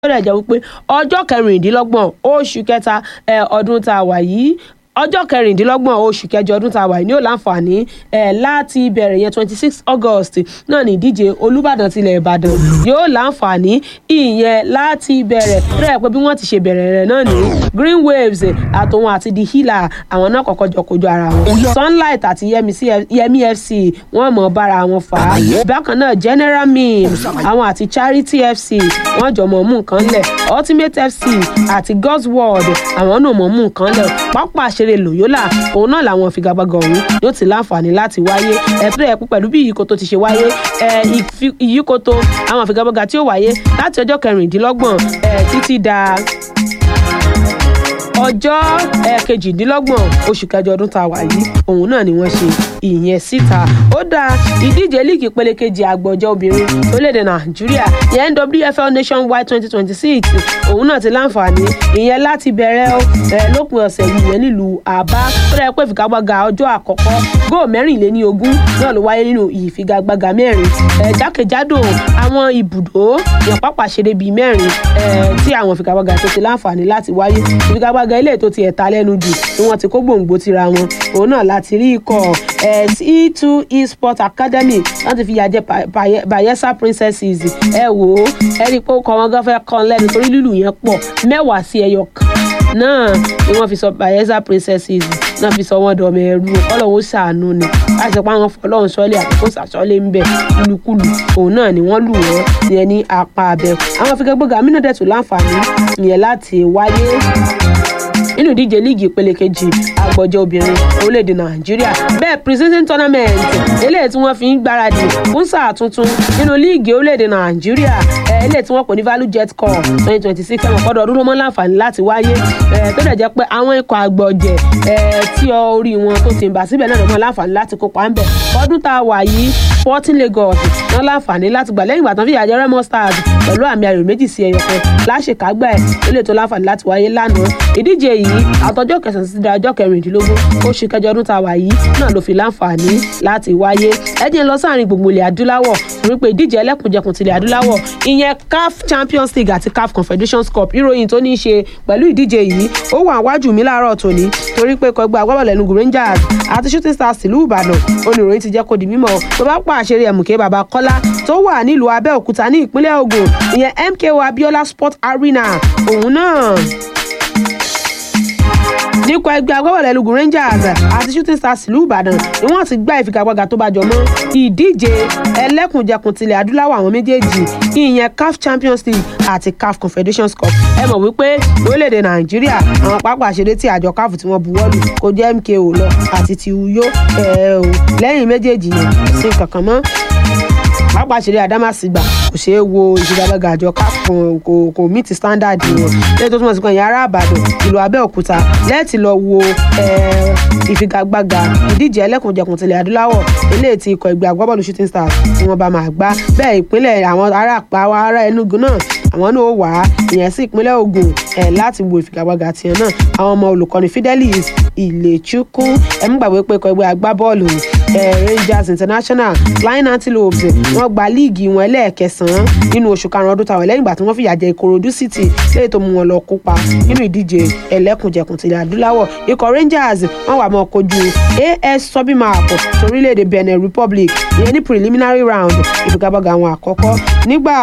ó dẹ̀ jẹ́ wípé ọjọ́ kẹrìndínlọ́gbọ̀n oṣù kẹta ẹ, ọdún tá a wà yìí ọjọ́ kẹrìndínlọ́gbọ̀n oṣù kẹjọ ọdún tá a wà yìí ni ó láǹfààní ẹ̀ láti bẹ̀rẹ̀ yẹn twenty six august náà ní ìdíje olùbàdàn tilẹ̀ ìbàdàn yóò láǹfààní ìyẹn láti bẹ̀rẹ̀ rẹ̀ pé bí wọ́n ti ṣe bẹ̀rẹ̀ rẹ̀ náà ní green waves àtòun àti the healer àwọn náà kọ́kọ́ jọ kojú ara wọn sunlight àti yemi CF yemi fc wọ́n mọ̀ bára wọn fà á bákan náà general mims àwọn àti charity fc wọ́n jọ mọ̀ mú nǹkan lẹ̀ ultimate fc àti god's word àwọn náà mọ̀ mú nǹkan lẹ̀ pápá àṣeré loyola òun náà làwọn figagbága ọ̀hún yóò ti láǹfààní láti wáyé ẹ̀tọ́ ẹ̀kú pẹ̀lú bí ìyíkoto ti ṣe wáyé ẹ̀, ìfi- ìyíkoto àwọn figagbága tí ó wáyé láti ọjọ́ kẹrìndínlọ́gbọ̀n ẹ̀, títí da ọjọ́ ẹ̀, kejìdínlọ́gbọ̀n oṣù kẹjọ ọdún tá a wà yìí òun náà ni wọ́n ṣe ìyẹn síta ó dá ìdíje líìgì ìpele kejì àgbọ̀jọ́ obìnrin orílẹ̀-èdè nàìjíríà ìyẹn nwfl nationwide twenty twenty six òun náà ti láǹfààní ìyẹn láti bẹ̀rẹ̀ ó, ẹ̀, lópin ọ̀sẹ̀ yìí ìyẹn nílùú àbá tó dẹ̀ pé ìfigagbága ọjọ́ àkọ́kọ́ góò mẹ́rìnléní ogún náà ló wáyé nínú ìfigagbága mẹ́rin ẹ̀, jákèjádò àwọn ibùdó ìyẹn pápá ṣeré bíi mẹ́rin ẹ̀, tí àwọn ìfigagbága tó ti láǹfààní láti wáyé ìfigagbága ilé tó ti ẹ̀ta lẹ́nu jù ni wọ́n ti kó gbòǹgbò tira wọn òun náà láti rí ikọ̀ ẹ̀, c2 esport academy láti fi yàjẹ́ Pa- Baye- bayelsa princesses ẹ wò ó ẹ rí i pé ó kọ wọn gan fẹ́ kàn lẹ́nu torí lílù yẹn pọ̀ mẹ́wàá sí ẹyọ kan náà ni wọ́n fi sọ bayelsa princesses náà fi sọ wọ́n dọ̀mọ ẹrú ọlọ́run ó ṣàánú ni láti sọ pé àwọn fọlọ́run sọ́lé àkókò sàṣọ́lé ń bẹ̀ kúlukúlu òun náà ni wọ́n lù wọ́n yẹn ní apá abẹ àwọn figagbága amínàdẹ̀tù láǹfààní yẹn láti wáyé nínú ìdíje líìgì ìpele kejì àgbọ̀jẹ̀ obìnrin orílẹ̀-èdè nàìjíríà bẹ́ẹ̀ preseason tournament eléyìí tí wọ́n fi ń gbáradì fún sáà tuntun nínú líìgì orílẹ̀-èdè nàìjíríà ẹ̀, eléyìí tí wọ́n pè ní value jet cup twenty twenty six ẹ̀wọ̀n kọ́dọ̀ ọdún ló mọ́ láǹfààní láti wáyé ẹ̀, tó dẹ̀ jẹ́ pé àwọn ikọ̀ àgbọ̀jẹ̀ ẹ̀, tí orí wọn tó ti ń bà síbẹ̀ náà ló mọ́ láǹfààní láti kópa ń bẹ̀ ọdún tá a wà yìí sporting lagos wọn láǹfààní láti gbà lẹ́yìn ìgbà tán fìyà jẹ remo stars pẹ̀lú àmì ayò méjì sí ẹyọ kan láṣekágbá ẹ̀ eléyìí tó láǹfààní láti wáyé lánàá ìdíje yìí àtọjọ́ kẹsàn-án sí ọjọ́ kẹrìndínlógún oṣù kẹjọ ọdún tá a wà yìí náà ló fi láǹfààní láti wáyé ẹ jẹ́ n lọ sáàrin gbogbo ilẹ̀ adúláwọ̀ torí pé ìdíje ẹlẹ́kùnjẹkùn tilẹ̀ adúláwọ̀ ìyẹn caf champions league àti caf confederations cup ìròyìn tó ní í ṣe pẹ̀lú ìdíje yìí ó wà wájú mi láàárọ̀ tòní torí pé kọgbà agbábọ̀lù Enugu rangers àti shooting stars tìlú ìbàdàn oníròyìn ti jẹ́ kó di mímọ̀ tó bá pàṣẹ ẹ̀mùkẹ́ bàbá kọ́lá tó wà nílùú abẹ́òkúta ní ìpínlẹ̀ ògùn ìyẹn mko abiola sport arena òun náà nípa ẹgbẹ́ agbábọ̀lù Enugu Rangers àti Shooting Stars ìlú Ìbàdàn ni wọ́n ti gbá ìfigagbága tó bá jọ mọ́ ìdíje ẹlẹ́kùnjẹkùn tilẹ̀ adúláwọ̀ àwọn méjèèjì ìyẹn CAF Champions League àti CAF Confederations Cup ẹ mọ̀ wípé lórílẹ̀‐èdè Nàìjíríà àwọn pápá àṣeré tí àjọ CAF tí wọ́n buwọ́lù kò jẹ́ MKO lọ àti ti Uyo ẹ̀ ò lẹ́yìn méjèèjì yẹn kò sí nǹkan kan mọ́ pápá àṣírí àdámàsìgbà kò ṣeé wo ìfigagbága àjọ CAF kò kò kò meet standard wọn lẹ́yìn tó túmọ̀ sí kan ìyá ará àbàdàn ìlú abẹ́òkúta lẹ́ẹ̀tì lọ wo eh, ìfigagbága ìdíje ẹlẹ́kùnjẹkùn tilẹ̀ adúláwọ̀ eléyìí tí ikọ̀ ẹgbẹ́ agbábọ́ọ̀lù shooting stars tí wọ́n bá máa gbá bẹ́ẹ̀ ìpínlẹ̀ àwọn ará àpá àwọn ará Enugu náà àwọn náà ó wà á ìyẹn sí ìpínlẹ̀ Ògùn ẹ̀ láti wo ìfigagbága tiẹ̀ náà àwọn ọmọ olùkọ́ni Fidelis Ilechukwu ẹ̀mú gbàgbé pé ikọ̀ ẹgbẹ́ agbábọ́ọ̀lù eh, Rangers International Flying Antelopes wọ́n gba líìgì wọn ẹlẹ́ẹ̀kẹsàn-án nínú oṣù karùn-ún ọdún táwọn lẹ́yìn ìgbà tí wọ́n fìyà jẹ Ìkòròdú City lẹ́yìn tó mú wọn lọ kópa nínú ìdíje ẹlẹ́kùnjẹkùn tilẹ̀ adúláwọ̀ ikọ̀ Rangers wọ́n wà mọ́ kojú AS Sobimap torílẹ̀-èdè Benin Republic ìyẹn ní preliminary round ìfigagbága àwọn àkọ́kọ́ nígbà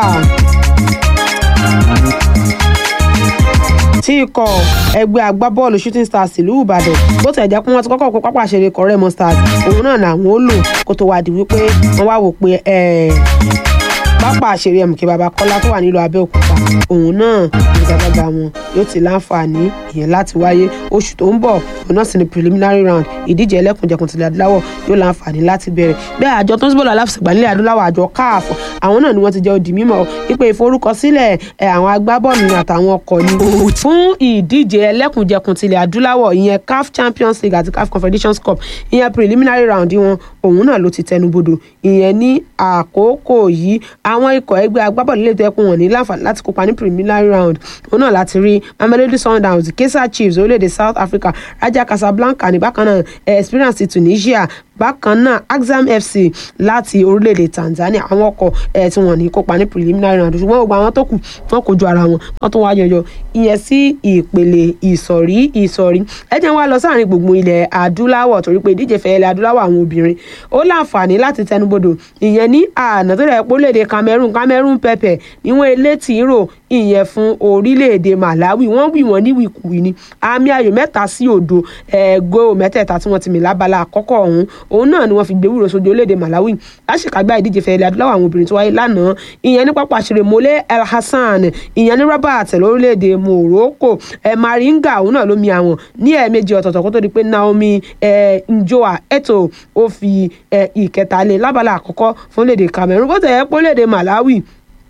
tí ikọ̀ ẹgbẹ́ agbábọ́ọ̀lù shooting stars ìlú ìbàdàn bó tẹ̀ jẹ́ pé wọ́n ti kọ́kọ́ kó pápá àṣẹrẹ ikọ̀ remo stars òun náà làwọn ó lò kó tó wá di wípé wọ́n wá wò pé ẹ̀ẹ́ pápá àṣẹrẹ mk babakola tó wà nílùú abẹ́òkúta òun náà ìgbàgbàgbà wọn yóò ti láǹfààní ìyẹn láti wáyé oṣù tó ń bọ̀ òun náà sì ni preliminary round ìdíje ẹlẹ́kùnjẹkùn tilẹ̀ adúláwọ̀ yóò láǹfààní láti bẹ̀rẹ̀ bẹ́ẹ̀ àjọ tó ń bọ̀lọ̀ aláfẹsẹ̀gbà nílẹ̀ adúláwọ̀ àjọ káàf àwọn náà ni wọ́n ti jẹ́ òdì mímọ́ wípé ìforúkọsílẹ̀ ẹ̀ àwọn agbábọ́ọ̀lù ni àtàwọn ọkọ̀ ni fún ìdíje ẹlẹ́kùnjẹkùn tilẹ̀ adúláwọ̀ ìyẹn caf champions league àti caf confederations cup ìyẹn preliminary round wọn òun náà ló ti tẹnubodò ìyẹn ní àkókò yìí àwọn ikọ̀ ẹgbẹ́ agbábọ́ọ̀lù lè tẹ́kun wọn ní láǹfààní láti kópa ní preliminary round òun náà láti rí mamelodi sundowns kaiser chiefs orílẹ̀-èdè south africa raja casablanca ní bákan náà experience ti tunisia bákan náà axam fc láti orílẹ̀-èdè tanzania àwọn ọkọ̀ ẹ̀ tí wọ́n ní kópa ní preliminary round ṣùgbọ́n gbogbo àwọn tó kù wọ́n kojú ara wọn wọ́n tún wá yọyọ ìyẹn sí ìpele ìsọ̀rí ìsọ̀rí ẹ jẹ́ wá lọ sáàrin gbùngbùn ilẹ̀ adúláwọ̀ torí pé ìdíje fẹ́ ilẹ̀ adúláwọ̀ àwọn obìnrin ó láǹfààní láti tẹnubodò ìyẹn ní àná tó dẹ̀ pólèdè cameroon cameroon pepper níwọ̀n elétí rò ìyẹn fún orílẹ̀-èdè malawi wọ́n wì wọ́n ní wìkúwì ni àmì ayò mẹ́ta sí òdo ẹ̀ẹ́gò mẹ́tẹ̀ẹ̀ta tí wọ́n ti mì lábala àkọ́kọ́ ọ̀hún òun náà ni wọ́n fi gbé wúro sójú orílẹ̀-èdè malawi láṣekágbá ìdíje fẹ́ ilẹ̀ adúláwọ̀ àwọn obìnrin tó wáyé lánàá ìyẹn ní pápá àṣírí mole el hassan ìyẹn ní rabat lórílẹ̀-èdè morocco ẹ̀ maringa òun náà ló mi àwọn ní ẹ̀ẹ̀mejì ọ̀tọ̀ọ̀tọ̀ kó tó di pé naomi ẹ̀ njoa eto ó fi ẹ̀ ìkẹta lé lábala àkọ́kọ́ fún orílẹ̀-èdè cameroon bó tẹ̀ ẹ́ pé orílẹ̀-èdè malawi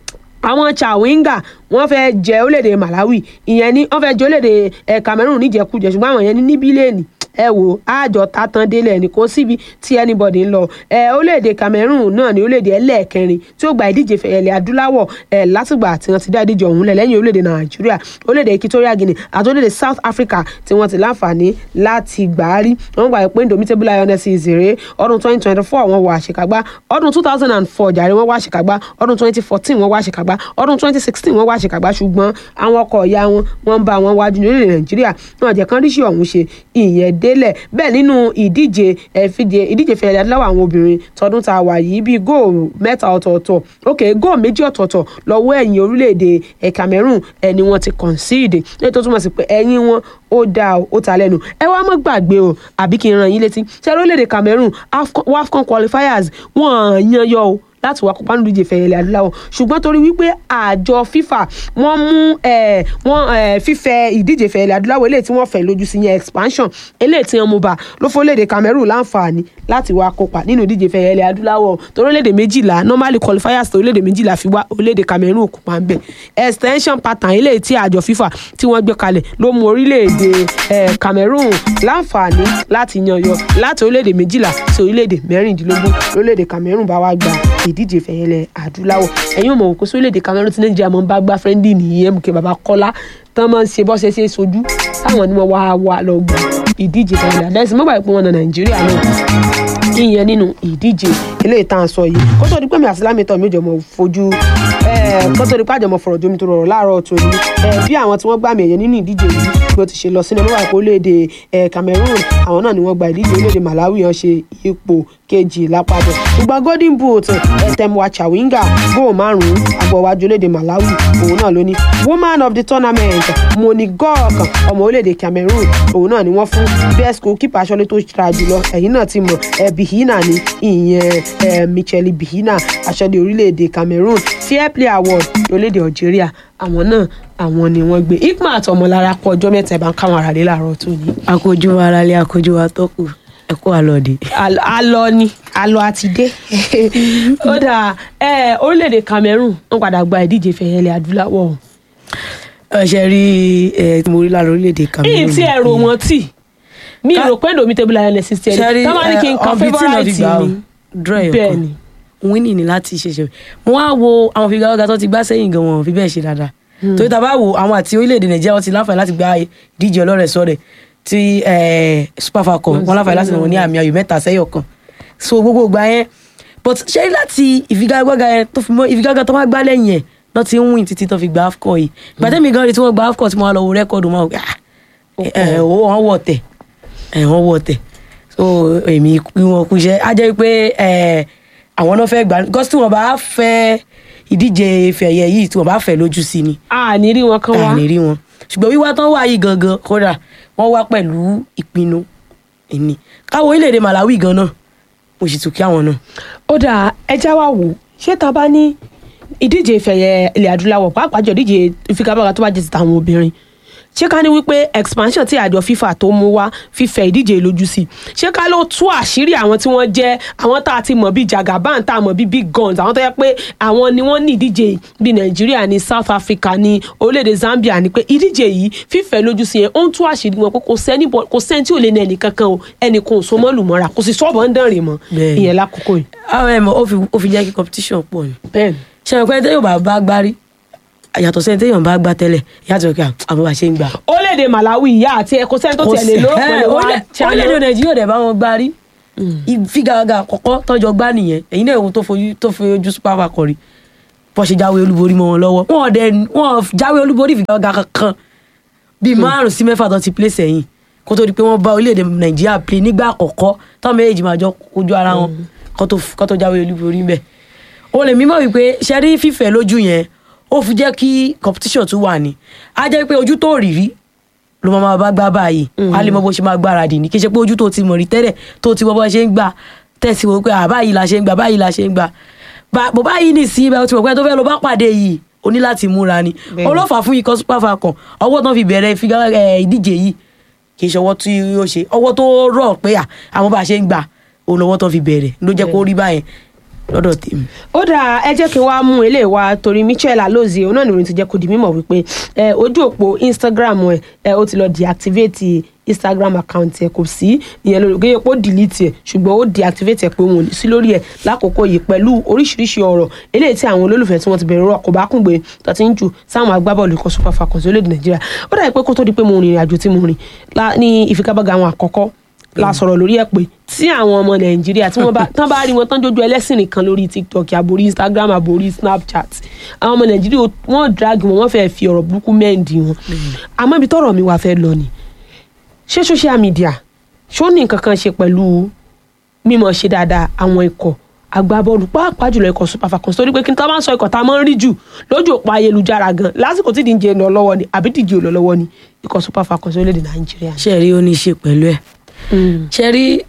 àwọn chawinga wọ́n fẹ́ jẹ orílẹ̀-èdè malawi ìyẹn ní wọ́n fẹ́ jẹ orílẹ̀-èdè ẹ̀ cameroon níjẹkújẹ ṣùgbọ́n àwọn yẹn ní níbílẹ̀nì ẹ wò àjọ tatan délẹ̀ ní kò síbi tí anybody ń lọ ẹ orílẹ̀-èdè Cameroon náà ní orílẹ̀-èdè ẹlẹ́ẹ̀kẹrin tí ó gba ìdíje fẹ̀yẹ̀lẹ̀ adúláwọ̀ ẹ látìgbà tí wọ́n ti dá ìdíje ọ̀hún lẹ̀ lẹ́yìn orílẹ̀-èdè Nàìjíríà orílẹ̀-èdè Equatorial Guinea àti orílẹ̀-èdè South Africa tí wọ́n ti láǹfààní láti gbà á rí wọ́n gbà pé Indomitable Lionesses rèé ọdún twenty twenty four wọ́n wọ àṣekágbá ọdún two thousand and four jàre wọ́n wá àṣekágbá ọdún twenty fourteen wọ́n wá àṣekágbá ọdún twenty sixteen wọ́n wá àṣekágbá ṣùgbọ́n àwọn ọkọ̀ ìyá wọn wọ́n ń bá wọn wájú ní orílẹ̀ Nàìjíríà náà jẹ́ kán ríṣì ọ̀hún ṣe ìyẹn délẹ̀ bẹ́ẹ̀ nínú ìdíje ẹ̀fídìẹ ìdíje fẹ̀rẹ̀ adúláwọ̀ àwọn obìnrin tọdún tá a wà yìí bíi góòlù mẹ́ta ọ̀tọ̀ọ̀tọ̀ ok góòlù méjì ọ̀tọ̀ọ̀tọ̀ lọ́wọ́ ẹ̀yìn orílẹ̀-èdè ẹ̀ Cameroon ẹni wọ́n ti concede ní tó túmọ̀ sí pé ẹ̀yìn wọn ó dáa ó ta lẹ́nu ẹ wá má gbàgbé o àbí kí n ràn yín létí ṣé orílẹ̀-èdè Cameroon WAFCON qualifiers wọ́n yan yọ o láti wá kópa nínú ìdíje fẹ̀yẹ̀lẹ̀ adúláwọ̀ ṣùgbọ́n torí wípé àjọ FIFA wọ́n mú wọ́n fífẹ̀ ìdíje fẹ̀yẹ̀lẹ̀ adúláwọ̀ eléyìí tí wọ́n fẹ̀ lójú sí yẹn expansion eléyìí tí wọ́n mú bá ló fọ́ léde Cameroon láǹfààní láti wá kópa nínú ìdíje fẹ̀yẹ̀lẹ̀ adúláwọ̀ torí léde méjìlá normally qualifiers tó léde méjìlá fi wá orílẹ̀-èdè Cameroon kópa ń bẹ̀ extension pattern eléyìí tí àjọ FIFA tí wọ́n gbé kalẹ̀ ló mú orílẹ̀-èdè Cameroon láǹfààní láti yan yọ láti orílẹ̀-èdè méjìlá sí orílẹ̀-èdè mẹ́rìndínlógún lórílẹ̀-èdè Cameroon bá wá gba ìdíje fẹ̀yẹ̀lẹ̀ adúláwọ̀ ẹ̀yin ò mọ̀ òkú sórílẹ̀-èdè Cameroon tí Nàìjíríà mọ̀ ń bá gbá fẹ́ndì nìyẹn mú kí baba Kọ́lá tán máa ń ṣe bọ́sẹ̀ ṣe sojú táwọn ni wọ́n wá wá lọ gbà ìdíje fẹ̀yẹ̀lẹ̀ adẹ́sìn mọ́gbà ìpín wọn na Nàìjíríà náà ìyẹn nínú ìdíje eléyìí tá à ń sọ yìí kó tó di pé mi àti lámìtọ́ mi ò jọ mọ̀ fojú kó tó di pé àjọmọ̀ fọ̀rọ̀ jomi tó rọrọ̀ láàárọ̀ tó ní bí àwọn tí wọ́n gbà mí ẹ̀yẹ nínú ìdíje yìí bí ó ti ṣe lọ sínú ọlọ́wà ìpò orílẹ̀-èdè Cameroon àwọn náà ni wọ́n gba ìdíje orílẹ̀-èdè Malawi hàn ṣe ipò kejì lápapọ̀ ṣùgbọ́n golden boot ẹ̀tẹ̀mùwà chawinga góò márùn-ún agbọ̀wájú orílẹ̀-èdè Malawi òun náà ló ní woman of the tournament moni gok ọmọ orílẹ̀-èdè Cameroon òun náà ni wọ́n fún best goalkeeper aṣọ́lé tó ṣra jùlọ ẹ̀yìn náà ti mọ̀ ẹ̀ bihina ní ìyẹn michelle bihina aṣọ́lé orílẹ̀-èdè Cameroon fair play award orílẹ̀-èdè Algeria àwọn náà àwọn ni wọ́n gbé ikma àtọmọlára kọ ọjọ́ mẹ́ta ẹ̀ bá ń káwọn ará lé láàárọ̀ tó ní. àkójú ara lé àkójú wa tó kù ẹ kó àlọ́ọ̀dẹ. alọ ni alọ àti dé ó dà orílẹ̀-èdè Cameroon wọ́n padà gba ìdíje fẹ̀yẹ̀lẹ̀ adúláwọ̀. ọ̀sẹ̀ rí ẹ tí mo rí lára orílẹ̀-èdè Cameroon. ìyí tí ẹ rò wọ́n tì mi rò pé Indomitable Lionesses ti ẹni tó máa ní kí n kan favourite mi bẹ́ẹ̀ ni winning ni láti ṣẹṣẹ mo wá wo àwọn figagbága tó ti gbá sẹ́yìn gan wọn fi bẹ́ẹ̀ ṣe dáadáa torí tá a bá wo àwọn àti orílẹ̀-èdè Nàìjíríà wọn ti láǹfààní láti gba ìdíje ọlọ́rẹ̀ẹ́sọ̀rẹ̀ tí Super Falcons wọn láǹfààní láti nà wọn ní àmì ayò mẹ́ta sẹ́yọ̀ kan so gbogbo ìgbà yẹn but ṣé láti ìfigagbága yẹn tó fi mọ ìfigagbága tó máa gbá lẹ́yìn ẹ̀ náà ti ń win títí tó fi gba AFCON yìí gbàtẹ́mi gan rí tí wọ́n gba AFCON tí wọ́n lọ wo rẹ́kọ̀dù mọ́ wọ́n wọ̀ tẹ̀ wọ́n wọ̀ tẹ̀ so èmi wọn kú iṣẹ́ á jẹ́ pé àwọn náà fẹ́ gbà gọ́sí tí wọ́n bá fẹ́ ìdíje fẹ̀yẹ yìí tí wọ́n bá fẹ́ lójú sí ni. a ní rí wọn kán wá a ní rí wọn ṣùgbọ́n wíwá tán wá yìí gangan kódà wọ́n wá pẹ̀lú ìpinnu ìní káwọn orílẹ̀-èdè Malawi gan náà mo sì tún kí àwọn náà. ó dà ẹja wa wò ṣé ta bá ní ìdíje ìfẹ̀yẹ ilẹ̀ adúláwọ̀ pàápàá jọ ìdíje ìfigagbága tó bá jẹ́ ti tàwọn obìnrin ṣé ká ní wípé expansion tí àjọ FIFA tó mú wá fífẹ̀ ìdíje lójú sí ṣé ká ló tú àṣírí àwọn tí wọ́n jẹ́ àwọn tá a ti mọ̀ bíi Jagaban tá a mọ̀ bíi big guns àwọn tó yẹ pé àwọn ni wọ́n ní ìdíje bíi Nàìjíríà ní South Africa ní orílẹ̀-èdè Zambia ní pé ìdíje yìí fífẹ̀ lójú sí yẹn ó ń tú àṣírí wọn pé kò sẹ́ni kò sẹ́ni tí ò lè ní ẹnì kankan o ẹnì kan ò so mọ́ lùmọ́ra kò sì sọ́ọ̀bù ń dánrin mọ́ ìyẹn lákòókò yìí. àwọn ẹ̀mọ́ ó fi jẹ́ kí competition pọ̀ ni. bẹ́ẹ̀ni. ṣe é pé tẹ́yọ̀ bá bá gbárí yàtọ̀ sẹ́ni téèyàn bá gbá tẹ́lẹ̀ yàtọ̀ kí àwọn bá ṣe ń gbà. orílẹ̀-èdè Malawi ìyá àti ẹ̀kọ́ sẹ́ni tó tẹ̀lé lórúkọ lè wá orílẹ̀-èdè Nàìjíríà dẹ̀ bá wọn gbá rí ìfigagbága àkọ́kọ́ tọ́jọ́ gbá nìyẹn ẹ̀yin náà ewu tó fojú tó fojú super falcon rí bọ́ ṣe jáwé olúborí mọ́ wọn lọ́wọ́ wọn ọ̀dẹ wọn jáwé olúborí ìfigagbága kankan bíi márùn sí mẹ́fà tó ti plé sẹ́yìn kó tó di pé wọ́n bá orílẹ̀-èdè nàìjíríà plé nígbà àkọ́kọ́ táwọn méjèèjì máa jọ kojú ara wọn kó tó kó tó jáwé olúborí bẹ́ẹ̀ o lè mímọ̀ wípé ṣe rí fífẹ́ lójú yẹn ó fi jẹ́ kí competition tún wà ní á jẹ́ pé ojú tó rí rí ló máa bá gbá báyìí wàá lè mọ bó ṣe máa gbáradì ní kí ṣe pé ojú tó ti mọ̀ rí tẹ́lẹ̀ tó ti wọ́ bó ṣe ń gbà tẹ̀sí wo pé àbáyìí la ṣe ń gbà báyìí la ṣe ń gbà bó báyìí ní sí ibẹ̀ ó ti mọ̀ pé tó fẹ́ lọ bá pàdé yìí o ní láti múra ni Bẹ́ẹ̀ni. olófà fún ikọ̀ super falcon ọwọ́ tán fi bẹ̀rẹ̀ ìfiga- ẹ̀, ìdíje yìí kì í ṣe ọwọ́ tí ó ṣe ọwọ́ tó rọ̀ pé à, àwọn bá a ṣe ń gbà òun lọ́wọ́ tán fi bẹ̀rẹ̀ ló jẹ́ kó rí báyẹn lọ́dọ̀ tèmi. ó dáa ẹ jẹ́ kí n wá mú eléyìí wá torí michelle alozie òun náà ní orin ti jẹ́ kó di mímọ̀ wípé ẹ, ojú òpó instagram ẹ ẹ, ó ti lọ deactivate instagram account ẹ kò sí ìyẹn lórí kéye pé ó delete ẹ ṣùgbọ́n ó deactivate ẹ pé òun ò ní sí lórí ẹ lákòókò yìí pẹ̀lú oríṣiríṣi ọ̀rọ̀ eléyìí tí àwọn olólùfẹ́ tí wọ́n ti bẹ̀rẹ̀ rọ̀ kò bá kún gbé tó ti ń jù sáwọn agbábọ́ọ̀lù ikọ̀ super falcons orílẹ̀-èdè nàìjíríà ó dàbí pé kó tó di pé mo rìnrìn àjò tí mo rìn lá- ní ìfigagbága àwọn àkọ́kọ́ la sọ̀rọ̀ lórí ẹ̀ pé tí àwọn ọmọ nàìjíríà tí wọ́n bá tán bá rí wọn tán jójú ẹlẹ́sìn nìkan lórí tiktok àbórí instagram àbórí snapchat àwọn ọmọ nàìjíríà wọ́n drag wọn wọ́n fẹ́ẹ́ fi ọ̀rọ̀ burúkú mẹ́ǹdì wọn àmọ́ ibi tọ́rọ̀ mi wá fẹ́ lọ ni ṣé social media ṣó ní nǹkan kan ṣe pẹ̀lú mímọ̀ ṣe dáadáa àwọn ikọ̀ agbábọ́ọ̀lù pàápàá jùlọ ikọ̀ super falcons torí pé kí n tá bá ń sọ ikọ̀ tá a máa ń rí jù lójú òpó ayélujára gan lásìkò tí ìdíje lọ lọ́wọ́ ni àbí ìdíje ò lọ lọ́wọ́ ni ikọ̀ super falcons orílẹ̀-èdè nàìjíríà. ṣe rí ó ní í ṣe pẹ̀lú ẹ̀ ṣe rí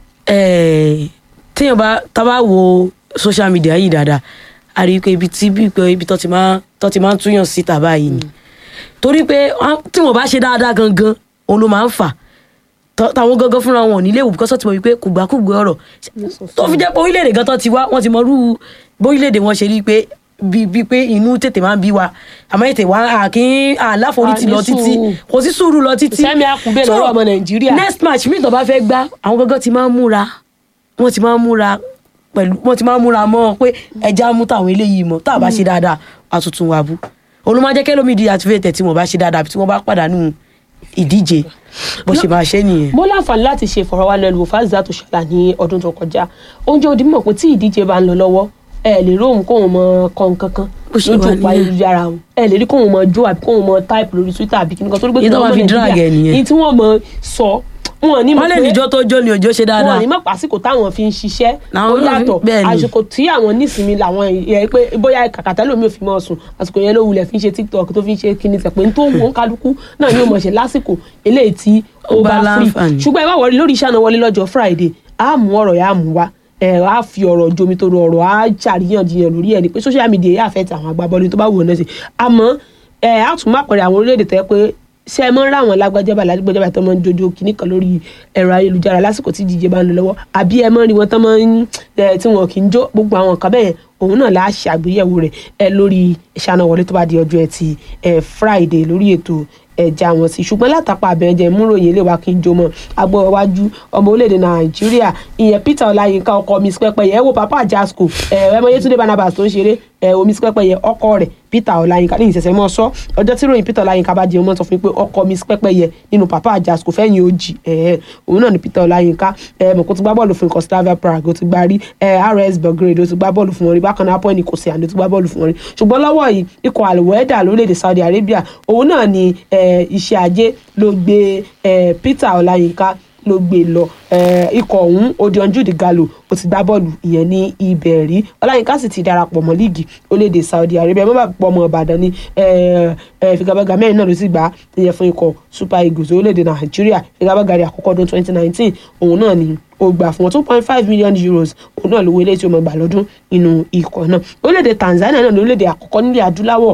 eh, téèyàn bá tá bá wo social media yìí dáadáa a rí i pé ibi tí bí pé ibi tó ti máa tó ti máa ń túyàn síta báyìí ni torí pé wọ́n- tí wọ́n bá ṣe dáadáa gangan òun ló máa ń fà Tọ́- táwọn gangan fúnra wọn ò nílé ìwò bíkọ́sọ́ ti mọ̀ wípé kùgbàkùgbà ọ̀rọ̀ tó fi jẹ́ pé orílẹ̀-èdè gan tó ti wá wọ́n ti mọ irú bórílẹ̀-èdè wọn ṣe rí i pé bíi bíi pé inú tètè máa ń bí wa àmọ́ ètè wa àkín àláforítì A ní lọ títí sùúrù. kò sí sùúrù lọ títí Sẹ́mi Akùnbé So, lọ́rọ̀ ọmọ Nàìjíríà. next match mi tó bá fẹ́ gbá àwọn gangan ti máa ń múra wọ́n ti máa ń múra pẹ̀lú wọ́n ti máa ń múra mọ́ pé ẹja mú táwọn eléyìí mọ́ tá a bá ṣe dáadáa àtúntún wa bú olùmọ̀jẹ́ kẹ́lómi di activate tí wọ́n bá ṣe dáadáa àbí tí wọ́n bá pàdánù ìdíje bó ṣe máa ṣe nìyẹn. mo láǹfààní láti ṣe ìfọ̀rọ̀wánilẹ́nuwò fásitì tó ṣẹlẹ̀ ní ọdún tó kọjá oúnjẹ òdì mọ̀ pé tí ìdíje bá ń lọ lọ́wọ́ ẹ lè rí òun kóun mọ kọ nǹkan kan Bó ṣe lójú wà òpó nìyẹn. ayélujára òun ẹ lè rí kóun mọ jó àbí kóun mọ type lórí twitter àbí kíni kan torí pé Èyí tó kí máa ọmọ fi drag Nàìjíríà, ẹ nìyẹn. èyí tí wọ́n mọ sọ wọn ní mọ̀ wọ́n lè pé níjọ́ tó jó ni òjò ṣe wọn dáadáa ní mọ̀ pàṣípò táwọn fi ń ṣiṣẹ́ ó Làwọn náà fi- yàtọ̀ bẹ́ẹ̀ ni. àsìkò tí àwọn nísìnyí làwọn yẹ pé bóyá kàkàtà lómi ò fi mọ́ sùn àsìkò yẹn ló wulẹ̀ fi ń ṣe tiktok tó fi ń ṣe kíni tẹ̀ pé n tó wọ́n kálukú náà ni ó mọ̀ ṣe lásìkò eléyìí tí ó Ó bá bá free láǹfààní. ṣùgbọ́n ẹ má wọlé lórí iṣẹ́ àná wọlé lọ́jọ́ friday á mú ọ̀rọ̀ yà á mú wa ẹ á fi ọ̀rọ̀ jomi tó rọ ọ̀rọ̀ á ṣàríyànjiyàn lórí ẹ̀ ni pé social media yà fẹ́ ti àwọn agbábọ́ọ̀lù tó bá wù ọ́ náà sí àmọ́ ẹ á tún má pẹ̀rẹ̀ àwọn orílẹ̀-èdè tẹ́ pé ṣé ẹ mọ́ ń ráwọn lágbájábà lágbájábà tó máa ń jojo kìíní kan lórí ẹ̀rọ ayélujára lásìkò tí ìdíje bá ń lọ lọ́wọ́ àbí ẹ mọ́ rí wọn tó máa ń ẹ, tí wọn kì í jó gbogbo àwọn nǹkan bẹ́ẹ̀ òun náà láà ṣe àgbéyẹ̀wò rẹ̀ ẹ lórí ìṣáná wọlé tó bá di ọjọ́ ẹtì ẹ friday lórí ètò ẹja wọn sí ṣùgbọ́n látàpá abẹ́ẹ̀jẹ̀ múròyìn ilé wa kí n jó mọ́ agbọ́ iwájú ọmọ orílẹ̀-èdè nàìjíríà ìyẹn peter ọláyínká ọkọ miss pẹ́pẹ́yẹ ẹ wo papa jasco ẹ ẹ mọ yétúndé barnabas tó ń ṣeré ẹ o miss pẹ́pẹ́yẹ ọkọ rẹ̀ peter ọláyínká ní ìṣẹ̀ṣẹ̀ mọ́ sọ ọjọ́ tí ròyìn peter ọláyínká bá jẹun mọ́ sọ fún mi pé ọkọ miss pẹ́pẹ́yẹ nínú papa jasco fẹ́yìn ojì ẹ ẹ òun náà ni peter ọláyínká ẹ mọ̀ kó ti gbá bọ́ọ̀lù fún ikọ̀ slavia prague ó ti gbá rí ẹ rs belgrade ó ti gbá bọ́ọ̀lù fún wọn rí bákan náà apọ́ ẹni kò sí àná ó ti gbá bọ́ọ̀lù fún wọn rí ṣùgbọ́n lọ́wọ́ yìí ikọ̀ alweda lórílẹ̀‐èdè saudi arabia òun náà ni ẹ, iṣẹ́ ajé ló gbé ẹ, peter ọláyínká ló gbé lọ ẹ, ikọ̀ ọ̀hún odion jude gallo ó ti gbá bọ́ọ̀lù ìyẹn ní ibẹ̀ rí ọláyínká sì ti darapọ̀ mọ́ líìgì orílẹ̀-èdè saudi arabia mọ́ bá pọ̀ ọmọ ìbàdàn ní ẹ, ẹ, figagbága mẹ́rin náà ló sì gbá ìyẹn fún ikọ̀ super eagles orílẹ̀-èdè nàìjíríà figagbága rẹ̀ àkọ́kọ́ ọdún twenty nineteen òun náà ni ó gbà fún wọn two point five million euros òun náà lówó ilé tí ó mọ̀ gbà lọ́dún nínú ikọ̀ náà orílẹ̀-èdè tanzania náà ní orílẹ̀-èdè àkọ́kọ́ nílẹ̀ adúláwọ̀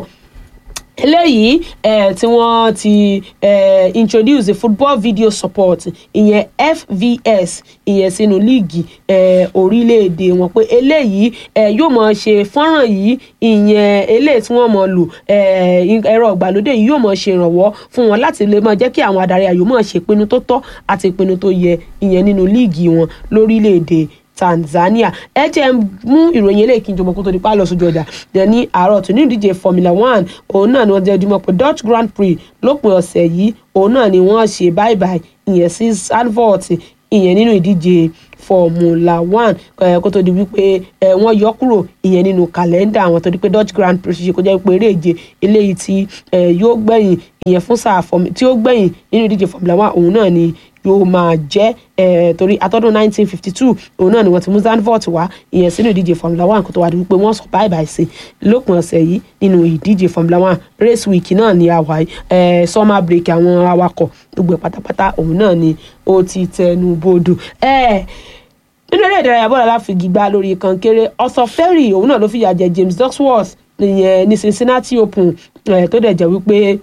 eléyìí eh, tí wọ́n ti eh, introduce the football video support ìyẹn fvs ìyẹn sínú líìgì eh, orílẹ̀-èdè wọn pé eléyìí eh, yóò mọ̀ ṣe fọ́nrán yìí ìyẹn eléyìí tí wọ́n mọ̀ lò eh, ẹ̀rọ ìgbàlódé yìí yóò mọ̀ ṣe ìrànwọ́ fún wọn láti lè máa jẹ́ kí àwọn adarí ayò mọ̀ ṣe ìpinnu tó tọ́ àti ìpinnu tó yẹ ìyẹn nínú líìgì wọn lórílẹ̀-èdè tanzania ẹ jẹ́ n mú ìròyìn eléyìí kí n jọmọ kó tó di pa lọ sójú ọjà dẹ̀ ní àárọ̀ tó ní ìdíje formula one òun náà ni wọ́n jẹ́ dúmọ̀ pé dutch grand prix lópin ọ̀sẹ̀ yìí òun náà ni wọ́n ṣe bye bye ìyẹn sí zandvoort ìyẹn nínú ìdíje formula one eh, kó tó di wípé eh, wọ́n yọ kúrò ìyẹn nínú kàlẹ́ndà àwọn tó di pé dutch grand prix ṣe kó jẹ́ pé eré ìje eléyìí tí eh, yóò gbẹ̀yìn ìyẹn fún sáà fọmi tí ó gbẹ̀yìn nínú ìdíje formula one òun náà ni yóò máa jẹ́ eh, torí atọ́dún 1952 òun náà ni wọ́n ti mú Zandvoort wá ìyẹn sínú ìdíje formula one kó tó wá di wípé wọ́n sọ báyìí báyìí sí lópin ọ̀sẹ̀ yìí nínú ìdíje formula one race week náà ni àwa yìí eh, summer break àwọn awakọ̀ gbogbo ẹ̀ pátápátá òun náà ni ó ti tẹnu bodò. Eh, nínú eré ìdárayá bọ́ọ̀lù aláfigi gbá lórí kankéré ọ̀sán ferry òun náà ló fìyà jẹ James Duckworth ìyẹn ní Cincinnati Open eh, tó dẹ̀ jẹ́ wípé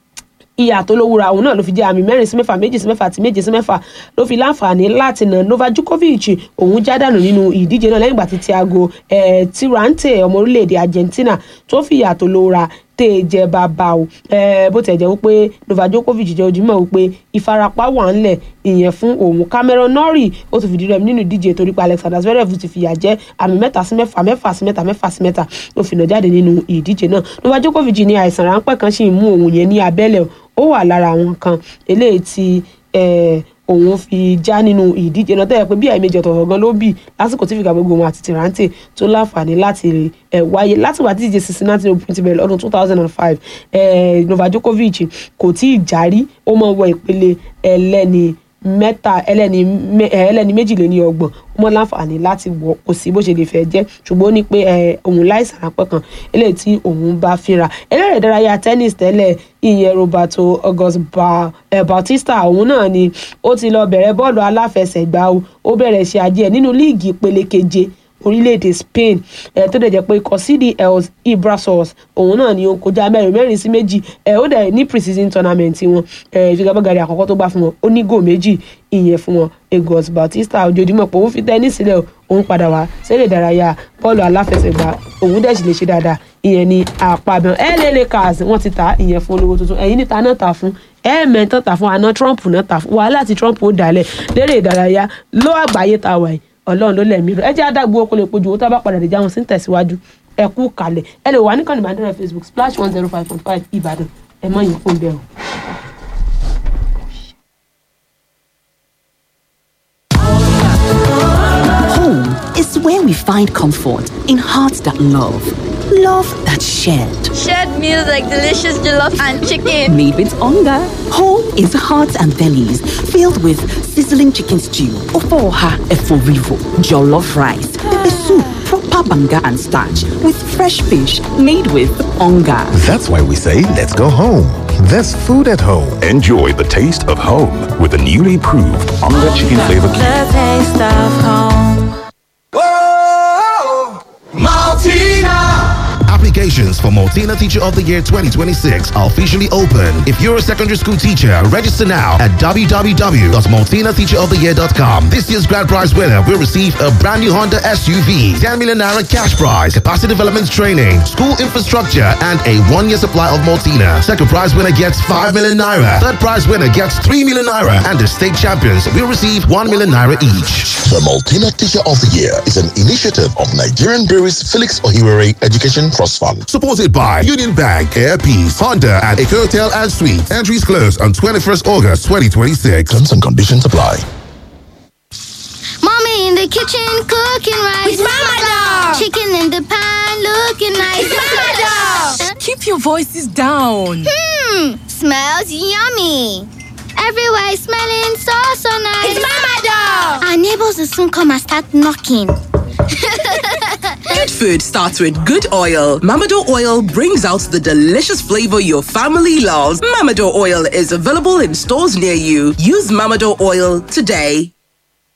ìyà tó lówúra òun náà ló fi jẹ àmì mẹ́rin sí mẹ́fà méjì sí mẹ́fà àti méje sí mẹ́fà ló fi láǹfààní láti nà Novak Djokovic òun já dànù nínú ìdíje náà lẹ́yìn ìgbà tí Thiago eh, Tirante ọmọ orílẹ̀-èdè Argentina tó fi ìyà tó lówúra tè jẹ bàbá o eh, bó tẹ̀ jẹ́ wípé Novak Djokovic jẹ́ ojúmọ́ wípé ìfarapa wà ńlẹ̀ ìyẹn fún òun Cameron Norrie ó ti fìdí rẹmi nínú ìdíje torí pé Alexander Zverev ti fìyà jẹ àmì mẹ́ta sí mẹ́fà mẹ́fà sí mẹ́ta mẹ́fà sí mẹ́ta ló fi nà jáde nínú ìdíje náà Novak Djokovic ní àìsàn ráńpẹ́ kan sì ń mú òun yẹn ní abẹ́lẹ̀ ó wà lára àwọn kan eléyìí tí eh, òun fi já nínú ìdíje náà tẹ́lẹ̀ pé bí àìmejì ọ̀tọ̀ọ̀tọ̀ gan ló bì lásìkò tí fìgbà gbogbo wọn àti Tirante tó láǹfààní láti ẹ̀ wáyé látìgbà tí ìdíje Cincinnati Open ti bẹ̀rẹ̀ lọ́dún two thousand and five Novak Djokovic kò tí ì járí ó mọ̀ wọ ìpele ẹlẹ́ni mẹ́ta ẹlẹ́ni mẹ́- ẹ, ẹlẹ́ni méjìléní ọgbọ̀n ó mọ̀ láǹfààní láti wọ̀ kò sí bó ṣe lè fẹ́ jẹ́ ṣùgbọ́n ó ní pé ẹ, òun láìsàn ráńpẹ́ kan eléyìí tí òun bá fínra eléré ìdárayá tennis tẹ́lẹ̀ ìyẹn Roberto August Ba- ẹ, Bautista òun náà ni ó ti lọ bẹ̀rẹ̀ bọ́ọ̀lù aláfẹsẹ̀gbá o ó bẹ̀rẹ̀ ṣe ajé ẹ̀ nínú líìgì ìpele keje orílẹ̀-èdè Spain ẹ̀ tó dẹ̀ jẹ́ pé ikọ̀ CDL Ibrasos òun náà ni ó ń kọjá mẹ́rin mẹ́rin sí méjì ẹ̀ ó dẹ̀ ní pre-season tournament wọn ẹ̀ ìfigagbága àkọ́kọ́ tó gbà fún wọn ó ní gò méjì ìyẹn fún wọn Egos Bautista ojoojúmọ́ pé òun fi tẹ́nísì sílẹ̀ òun padà wá sílẹ̀ ìdárayá bọ́ọ̀lù aláfẹsẹ̀gbá òun dẹ̀ sì lè ṣe dáadáa ìyẹn ní àpàbẹ̀ LA Lakers wọ́n ti ta ìyẹn fún olówó tuntun ẹ̀yìn níta náà ta fún ẹ̀ẹ̀mẹ́tàn ta fún àná Trump náà ta fún wàhálà tí Trump ó dálẹ̀ lérè ìdárayá ló àgbáyé ta wà yìí ọlọ́run ló lẹ̀mí rẹ̀ ẹ jẹ́ adágbó kó lè pojú owó tá a bá padà dé jáwọn sí ń tẹ̀síwájú ẹ kú kalẹ̀ ẹ lè wà ní kànnì ìbánidọ́rẹ̀ Facebook splash one zero five point five Ìbàdàn ẹ mọ̀ yín fún bẹ́ẹ̀ o. Home is where we find comfort in hearts that love, love that shared. Shared meals like delicious jollof and chicken. Made with hunger. Home is hearts and bellies filled with sizzling chicken stew, ofoha eforivo, jollof rice, pepper soup, proper banga and starch with fresh fish made with hunger. That's why we say, let's go home. There's food at home. Enjoy the taste of home with the newly proved Onga Chicken Flavor Cube. The taste of home. Applications for Multina Teacher of the Year 2026 are officially open. If you're a secondary school teacher, register now at www.multinateacheroftheyear.com. This year's grand prize winner will receive a brand new Honda SUV, 10 million naira cash prize, capacity development training, school infrastructure, and a one-year supply of Multina. Second prize winner gets 5 million naira. Third prize winner gets 3 million naira. And the state champions will receive 1 million naira each. The Multina Teacher of the Year is an initiative of Nigerian Breweries Felix Ohiwere Education Trust Fund. Supported by Union Bank, Air Peace, Honda, and Eco Hotel and Suites. Entries close on 21st August 2026. Terms and conditions apply. Mommy in the kitchen cooking rice. It's Mama Dog. Chicken in the pan looking nice. It's Mama Dog. Keep your voices down. Hmm, smells yummy. Everywhere is smelling so so nice. It's Mama Dog. Our neighbors will soon come and start knocking. Good food starts with good oil. Mamado oil brings out the delicious flavor your family loves. Mamado oil is available in stores near you. Use Mamado oil today.